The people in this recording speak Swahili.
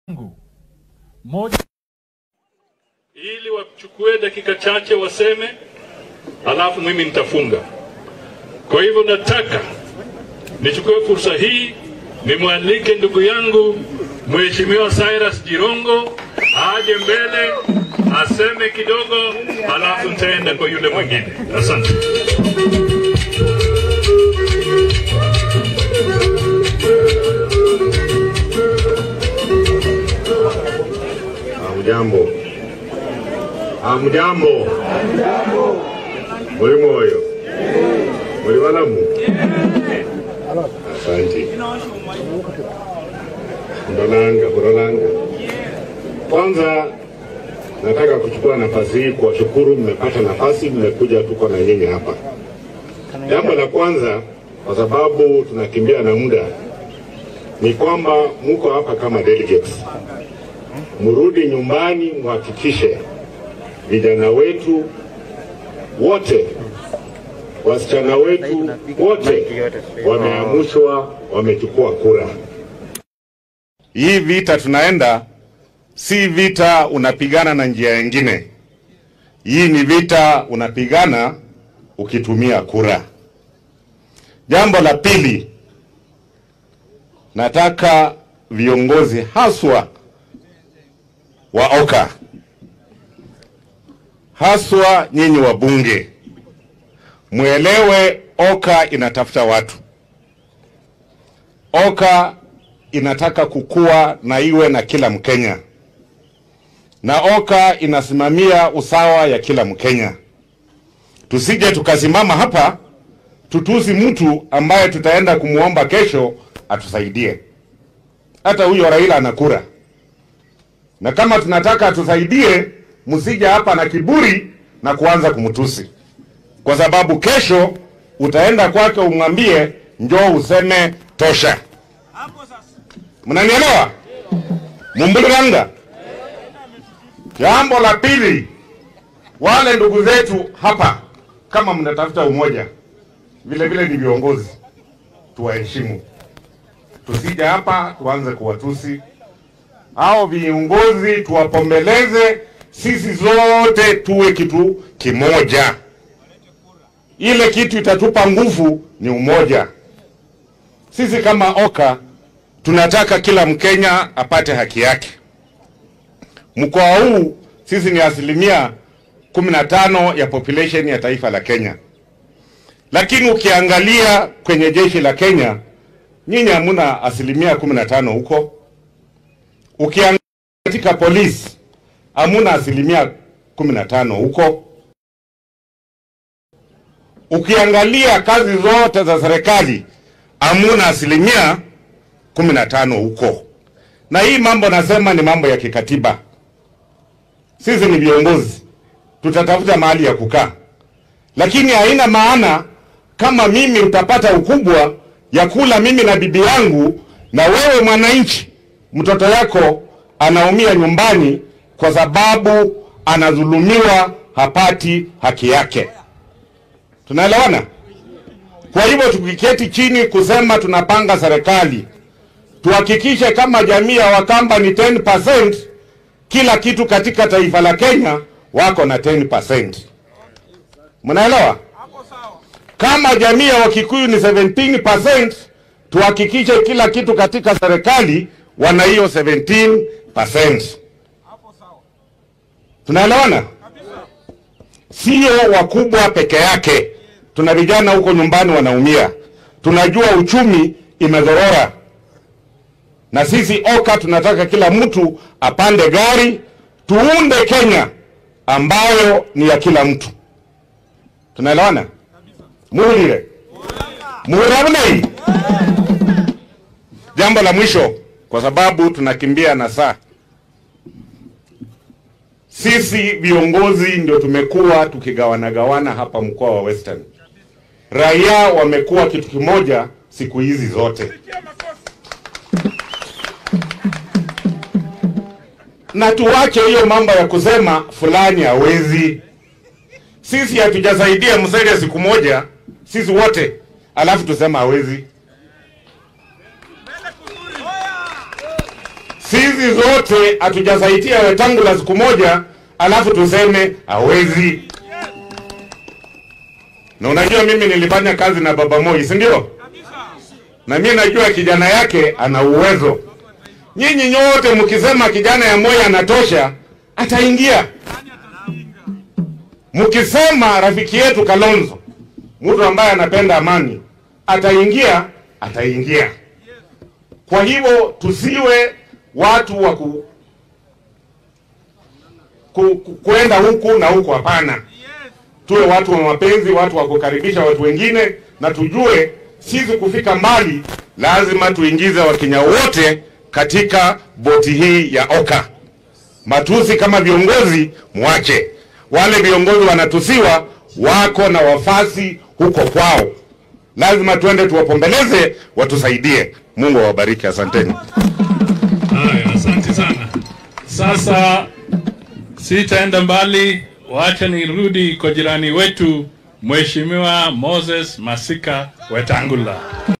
moja ili wachukue dakika chache waseme, alafu mimi nitafunga. Kwa hivyo nataka nichukue fursa hii nimwalike ndugu yangu Mheshimiwa Cyrus Jirongo aje mbele aseme kidogo, alafu nitaenda kwa yule mwingine. Asante. Hamjambo, hamjambo, muli moyo, muli walamu? Asante. Ndolanga, Ndolanga. Kwanza nataka kuchukua nafasi hii kuwashukuru, mmepata nafasi, mmekuja, tuko na nyinyi hapa. Jambo la kwanza, kwa sababu tunakimbia na muda, ni kwamba muko hapa kama delegates mrudi nyumbani, mhakikishe vijana wetu wote, wasichana wetu wote wameamushwa, wamechukua kura. Hii vita tunaenda si vita unapigana na njia nyingine. Hii ni vita unapigana ukitumia kura. Jambo la pili, nataka viongozi haswa wa OKA haswa nyinyi wabunge mwelewe, OKA inatafuta watu. OKA inataka kukua na iwe na kila Mkenya, na OKA inasimamia usawa ya kila Mkenya. Tusije tukasimama hapa tutusi mtu ambaye tutaenda kumwomba kesho atusaidie. Hata huyo Raila ana kura na kama tunataka atusaidie, msije hapa na kiburi na kuanza kumtusi, kwa sababu kesho utaenda kwake umwambie njoo useme tosha. Mnanielewa? Mumbuliranga. Jambo la pili, wale ndugu zetu hapa, kama mnatafuta umoja, vile vile ni viongozi, tuwaheshimu, tusije hapa tuanze kuwatusi hao viongozi tuwapombeleze, sisi zote tuwe kitu kimoja. Ile kitu itatupa nguvu ni umoja. Sisi kama OKA tunataka kila Mkenya apate haki yake. Mkoa huu sisi ni asilimia kumi na tano ya population ya taifa la Kenya, lakini ukiangalia kwenye jeshi la Kenya nyinyi hamuna asilimia kumi na tano huko ukiangalia katika polisi hamuna asilimia kumi na tano huko. Ukiangalia kazi zote za serikali hamuna asilimia kumi na tano huko. Na hii mambo nasema ni mambo ya kikatiba. Sisi ni viongozi, tutatafuta mahali ya kukaa, lakini haina maana kama mimi utapata ukubwa ya kula mimi na bibi yangu, na wewe mwananchi mtoto yako anaumia nyumbani kwa sababu anadhulumiwa, hapati haki yake. Tunaelewana? Kwa hivyo tukiketi chini kusema tunapanga serikali, tuhakikishe kama jamii ya Wakamba ni 10%, kila kitu katika taifa la Kenya wako na 10%. Mnaelewa? Kama jamii ya Wakikuyu ni 17%, tuhakikishe kila kitu katika serikali wana hiyo 17%. Tunaelewana? Sio wakubwa peke yake, tuna vijana huko nyumbani wanaumia. Tunajua uchumi imedhorora, na sisi OKA tunataka kila mtu apande gari, tuunde Kenya ambayo ni ya kila mtu. Tunaelewana? muhulire muhuravunei. Jambo la mwisho kwa sababu tunakimbia na saa. Sisi viongozi ndio tumekuwa tukigawanagawana hapa mkoa wa Western. Raia wamekuwa kitu kimoja siku hizi zote, na tuwache hiyo mambo ya kusema fulani hawezi. Sisi hatujasaidia Musalia siku moja, sisi wote, alafu tusema hawezi. Sisi zote hatujasaidia Wetangula siku moja, alafu tuseme hawezi. Na unajua mimi nilifanya kazi na Baba Moi, si ndio? Na mimi najua kijana yake ana uwezo. Nyinyi nyote mkisema kijana ya Moi anatosha, ataingia. Mkisema rafiki yetu Kalonzo, mtu ambaye anapenda amani, ataingia, ataingia. Kwa hivyo tusiwe watu wa ku, ku, ku, kuenda huku na huku, hapana. Tuwe watu wa mapenzi, watu wa kukaribisha watu wengine, na tujue sisi kufika mbali lazima tuingize Wakenya wote katika boti hii ya Oka. Matusi kama viongozi mwache, wale viongozi wanatusiwa, wako na wafasi huko kwao, lazima tuende tuwapombeleze, watusaidie. Mungu awabariki, asanteni. Haya, asante sana. Sasa sitaenda mbali, wacha nirudi kwa jirani wetu Mheshimiwa Moses Masika Wetangula.